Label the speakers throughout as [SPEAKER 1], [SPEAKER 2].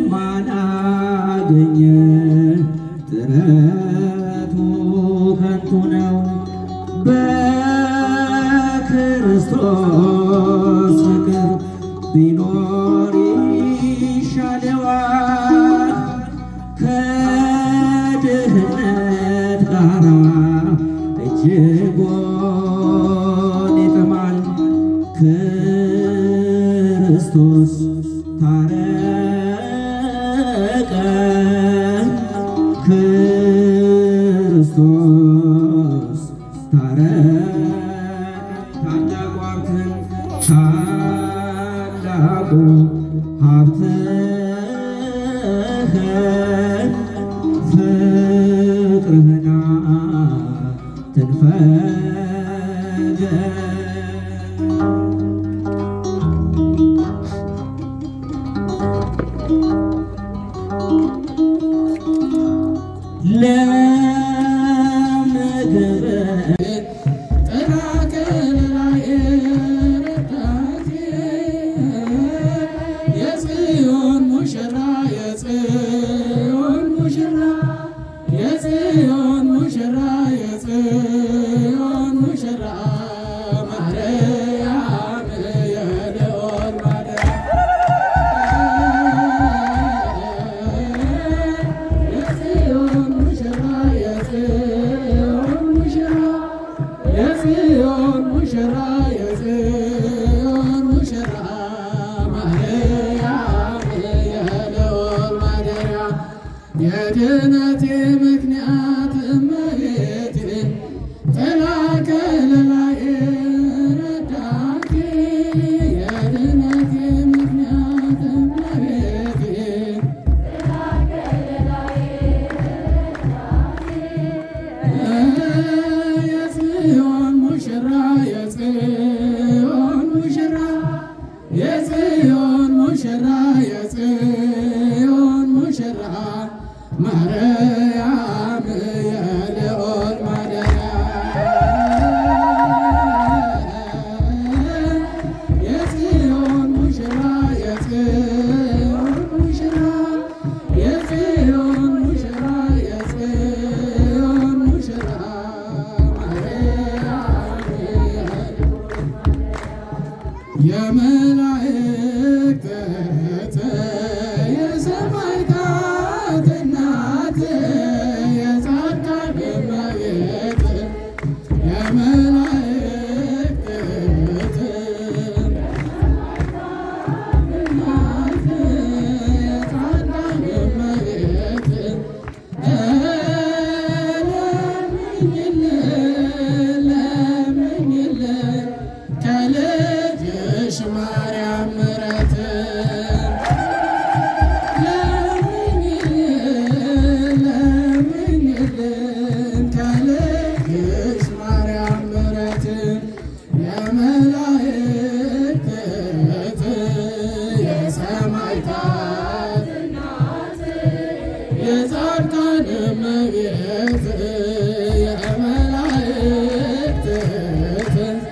[SPEAKER 1] ማን አገኘ? ጥረቱ ከንቱ ነው። በክርስቶስ ፍቅር ቢኖር ይሻለዋል ከድህነት ጋራ እጅጉን ይጥማል። ክርስቶስ ታረቀን፣ ክርስቶስ ታረቀን። ታላቁ ሀብትን ታላቁ ሀብትህን ፍቅርህና ትንፈገን ለምግብ
[SPEAKER 2] የጽዮን ሙሽራ የጽዮን ሙሽራ የጽዮን ሙሽራ የጽዮን ሙሽራ ማርያም የልዑል ማደሪያ የጽዮን ሙሽራ የጽዮን ሙሽራ የጽዮን ሙሽራ የጽዮን ሙሽራ ማርያም የልዑል ማደሪያ የድነቴ ምክንያት እመቤቴ ጥላ ከለላዬ ረዳቴ የድነቴ ምክንያት እመቤቴ የጽዮን ሙሽራ የጽዮን ሙሽራ የጽዮን ሙሽራ የጽዮን ሙሽራ ማርያም የልዑል ማደሪያ የጽዮን ሙሽራ የጽዮን ሙሽራ የጽዮን ሙሽራ የጽዮን ሙሽራ ማርያም የመላእክት እህት የሰማዕታት እናት የጻድቃን እመቤት የመላእክት እህት እናት የጻድቃን እመቤት ለምኝልን ለምኝልን ከልጅሽ ማርያም ምሕረትን ለምኝልን ለምኝልን ከልጅሽ ማርያም ምሕረትን የመላእክት እህት የሰማዕታት የጻድቃን እመቤት የመላእክት እህት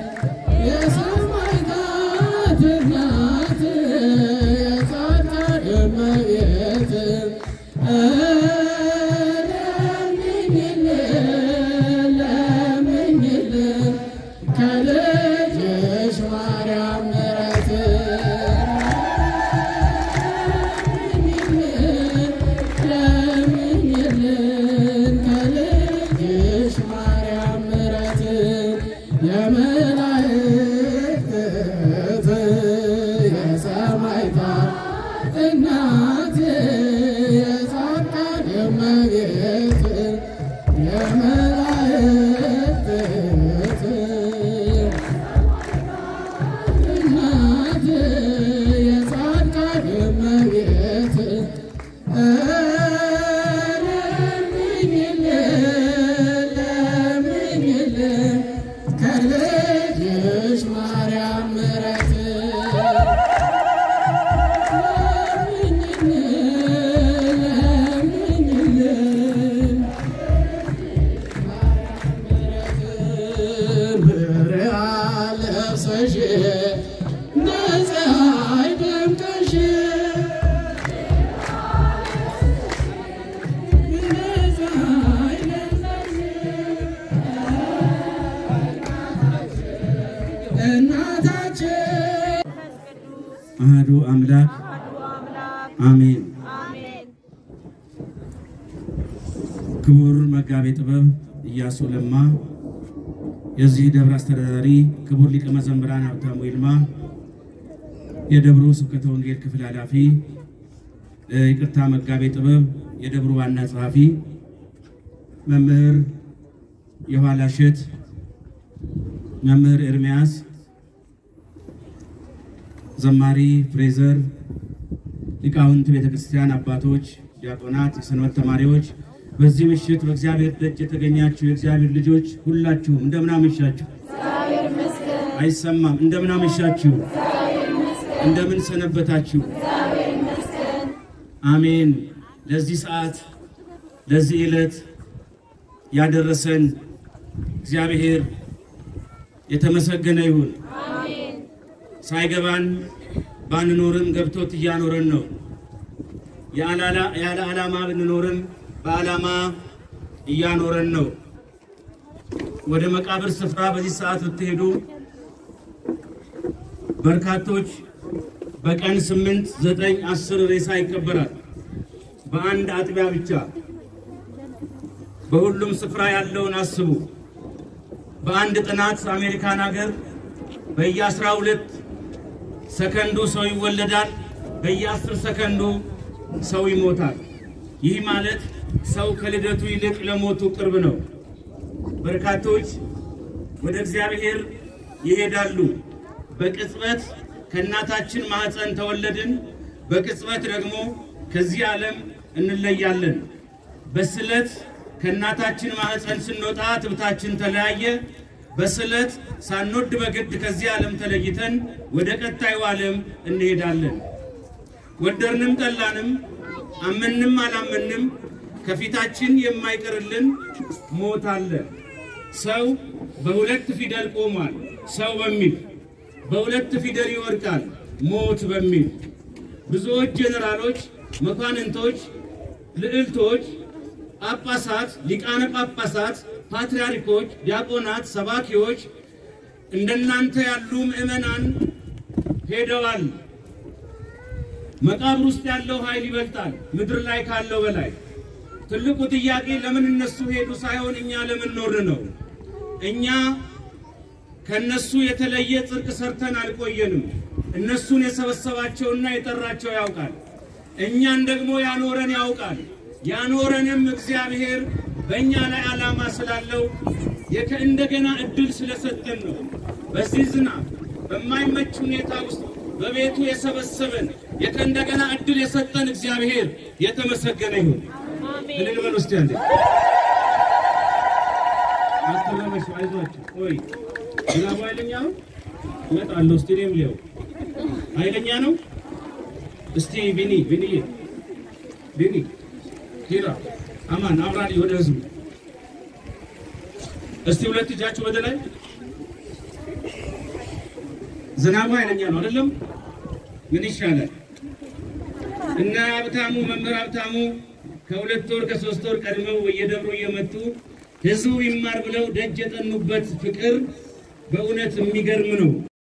[SPEAKER 2] የሰማዕታት እናት የጻድቃን እመቤት ለምኝልን ለምኝልን ከልጅሽ ማርያም ምሕረትን ለምኝልን ከልጅሽ ማርያም ምሕረትን የመላእክት እህት የሰማዕታት እናት የጻድቃን እመቤት የመላእክት እህት እናት የጻድቃን እመቤት ለምኝልን ለምኝልን ከልጅሽ ማርያም ምሕረትን ለምኝልን ለምኝልን ብርሃን ለብሰሽ እንደ ፀሐይ ደምቀሽ
[SPEAKER 1] አሜን። ክቡር መጋቤ ጥበብ ኢያሱ ለማ፣ የዚህ ደብር አስተዳዳሪ ክቡር ሊቀ መዘምራን ሀብታሙ ይልማ፣ የደብሩ ስብከተ ወንጌል ክፍል ኃላፊ፣ ይቅርታ መጋቤ ጥበብ የደብሩ ዋና ጸሐፊ መምህር የኋላሸት መምህር ኤርምያስ፣ ዘማሪ ፍሬዘር፣ ሊቃውንት ቤተ ክርስቲያን አባቶች፣ ዲያቆናት፣ የሰንበት ተማሪዎች፣ በዚህ ምሽት በእግዚአብሔር ደጅ የተገኛችሁ የእግዚአብሔር ልጆች ሁላችሁም እንደምን አመሻችሁ? አይሰማም። እንደምን አመሻችሁ? እንደምን ሰነበታችሁ? አሜን። ለዚህ ሰዓት ለዚህ ዕለት ያደረሰን እግዚአብሔር የተመሰገነ ይሁን። ሳይገባን ባንኖርም ገብቶት እያኖረን ነው። ያለ ዓላማ ብንኖርም በዓላማ እያኖረን ነው። ወደ መቃብር ስፍራ በዚህ ሰዓት ብትሄዱ በርካቶች በቀን ስምንት ዘጠኝ አስር ሬሳ ይቀበራል። በአንድ አጥቢያ ብቻ። በሁሉም ስፍራ ያለውን አስቡ። በአንድ ጥናት አሜሪካን ሀገር በየአስራ ሁለት ሰከንዱ ሰው ይወለዳል፣ በየአስር ሰከንዱ ሰው ይሞታል። ይህ ማለት ሰው ከልደቱ ይልቅ ለሞቱ ቅርብ ነው። በርካቶች ወደ እግዚአብሔር ይሄዳሉ። በቅጽበት ከእናታችን ማኅፀን ተወለድን፣ በቅጽበት ደግሞ ከዚህ ዓለም እንለያለን። በስለት ከእናታችን ማኅፀን ስንወጣ ትብታችን ተለያየ። በስለት ሳንወድ በግድ ከዚህ ዓለም ተለይተን ወደ ቀጣዩ ዓለም እንሄዳለን። ወደድንም ጠላንም፣ አመንም አላመንም ከፊታችን የማይቀርልን ሞት አለ። ሰው በሁለት ፊደል ቆሟል። ሰው በሚል በሁለት ፊደል ይወድቃል። ሞት በሚል ብዙዎች ጄኔራሎች፣ መኳንንቶች፣ ልዕልቶች፣ ጳጳሳት፣ ሊቃነ ጳጳሳት፣ ፓትርያርኮች፣ ዲያቆናት፣ ሰባኪዎች እንደናንተ ያሉ ምዕመናን ሄደዋል። መቃብር ውስጥ ያለው ኃይል ይበልጣል ምድር ላይ ካለው በላይ። ትልቁ ጥያቄ ለምን እነሱ ሄዱ ሳይሆን እኛ ለምን ኖር ነው። እኛ ከነሱ የተለየ ጽድቅ ሰርተን አልቆየንም። እነሱን የሰበሰባቸውና የጠራቸው ያውቃል። እኛን ደግሞ ያኖረን ያውቃል። ያኖረንም እግዚአብሔር በእኛ ላይ ዓላማ ስላለው እንደገና እድል ስለሰጠን ነው። በዚህ ዝናብ በማይመች ሁኔታ ውስጥ በቤቱ የሰበሰበን እንደገና እድል የሰጠን እግዚአብሔር የተመሰገነ ይሁን። እልል በል ውስጥ ያለ አትረበሹ፣ አይዟችሁ። ቆይ ዝናቡ ኃይለኛ ነው። እመጣለሁ። ስቴዲየም ሊያው ኃይለኛ ነው። እስቲ ቢኒ ቢኒ ቢኒ ሂራ አማን አብራሪ ወደ ህዝቡ እስቲ ሁለት እጃችሁ ወደ ላይ። ዝናቡ ኃይለኛ ነው አይደለም? ምን ይሻላል? እና ሀብታሙ መምህር ሀብታሙ ከሁለት ወር ከሶስት ወር ቀድመው በየደብሩ እየመጡ ህዝቡ ይማር ብለው ደጅ የጠኑበት ፍቅር በእውነት የሚገርም ነው።